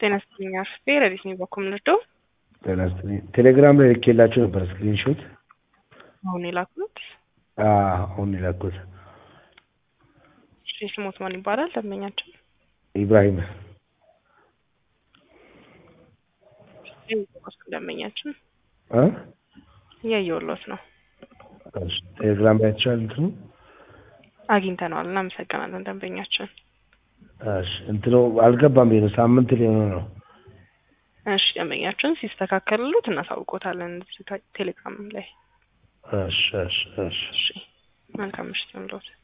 ጤና ይስጥልኝ አርፍቴ ረዲስ ነኝ በኩል ልርዳው ጤና ይስጥልኝ። ቴሌግራም ላይ ልኬላችሁ ነበር ስክሪንሾት። አሁን የላኩት አሁን የላኩት እሺ፣ ስሞት ማን ይባላል? ደንበኛችን ኢብራሂም ደንበኛችን እ እያየሁሎት ነው። እሺ፣ ቴሌግራም ላይ አይተሻል እንትኑ አግኝተነዋል። እናመሰግናለን ደንበኛችን። እሺ፣ እንትኑ አልገባም ብዬ ነው ሳምንት ሊሆነው ነው። እሺ ደንበኛችን ሲስተካከልሉት እናሳውቆታለን ቴሌግራም ላይ። እሺ እሺ እሺ እሺ መልካም ምሽት ይሁንልዎት።